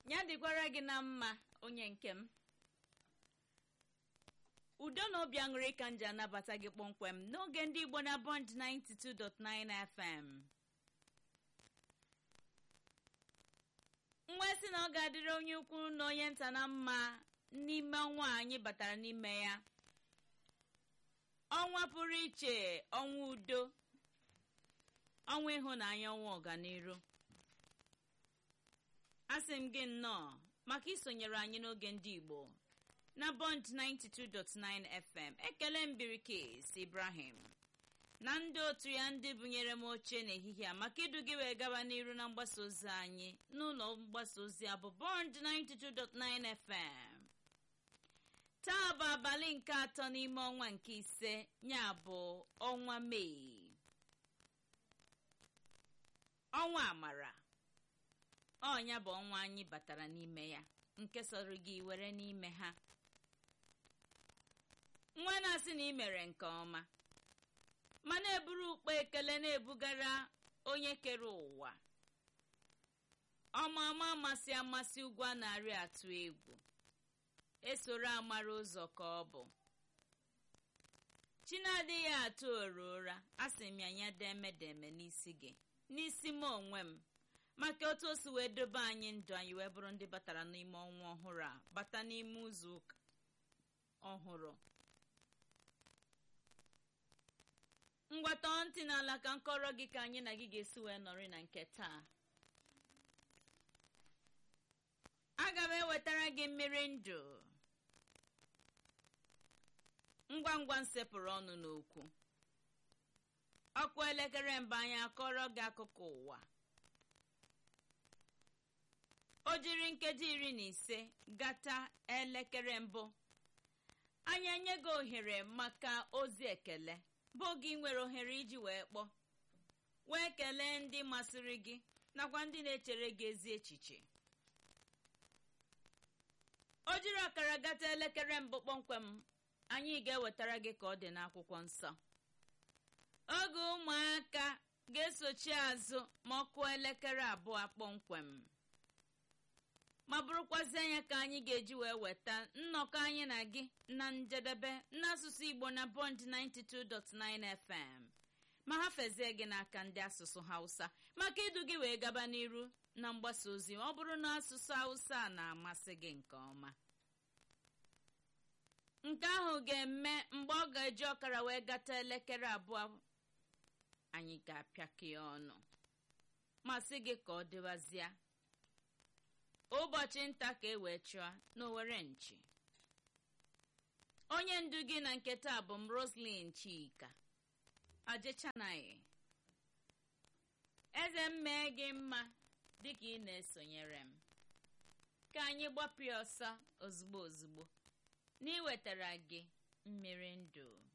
ya dịkwara gị na mma onye nke m udo na obi aṅụrị ka m ji anabata gị kpọmkwem n'oge ndị igbo na bond 92.9 fm nwa si na ọ ga-adịrị onye ukwu na onye nta na mma n'ime ọnwa anyị batara n'ime ya ọnwa pụrụ iche ọnwa udo ọnwa ịhụnanya ọnwa ọganiru asị m gị nnọọ maka isonyere anyị n'oge ndị igbo na bond 92.9 fm ekele mbirikis ibrahim na ndị otu ya ndị bunyere m oche n'ehihie a maka idu gị wee gaba n'iru na mgbasa ozi anyị n'ụlọ mgbasa ozi a bụ bond 92.9 fm taa bụ abalị nke atọ n'ime ọnwa nke ise ya bụ ọnwa mee ọnwa amara ọnya bụ ọnwa anyị batara n'ime ya nke sọrọ gị were n'ime ha nwa na-asị na ị mere nke ọma ma na-eburu ukpe ekele na-ebugara onye kere ụwa ọma ọma amasị amasị ugwu a na-arị atụ egwu esoro amara ụzọ ka ọ bụ chi na-adịghị atụ oro ụra asị m ya nya demedeme n'isi gị n'isi m onwe m maka otu o si wee dobe anyị ndụ anyị wee bụrụ ndị batara n'ime ọnwa ọhụrụ a bata n'ime ụzọ ụka ọhụrụ ngwata ntị n'ala ka nkọrọ gị ka anyị na gị ga-esi wee nọrị na nke taa aga m ewetara gị mmiri ndụ ngwa ngwa nsepụrụ ọnụ n'okwu ọkụ elekere mba anyị akọrọ gị akụkọ ụwa o jiri nkeji iri na ise gata elekere mbụ anyị enye gị ohere maka ozi ekele bụ gị nwere ohere iji wee kpọọ wee kelee ndị masịrị gị nakwa ndị na-echere gị ezi echiche o jiri ọkara gata elekere mbụ kpọmkwem anyị ga-ewetara gị ka ọ dị n'akwụkwọ nsọ oge ụmụaka ga-esochi azụ ma ọ kụọ elekere abụọ kpọmkwem ma bụrụkwazi anya ka anyị ga-eji wee weta nnọkọ anyị na gị na njedebe n'asụsụ igbo na bond 92.9 fm ma ha fezie gị n'aka ndị asụsụ hausa maka idu gị wee gaba n'iru na mgbasa ozi ọ bụrụ na asụsụ hausa na-amasị gị nke ọma nke ahụ ga-eme mgbe ọ ga-eji ọkara wee gata elekere abụọ anyị ga-apịakọ ya ọnụ ma sị gị ka ọ dịwazie ụbọchị nta ka e wee chụọ n'owere nchi onye ndu gị na nke taa bụ m roslin chika ajechanaghị eze m mee gị mma dịka ị na-esonyere m ka anyị gbapụ ya ọsọ ozugbo ozugbo n'iwetara gị mmiri ndụ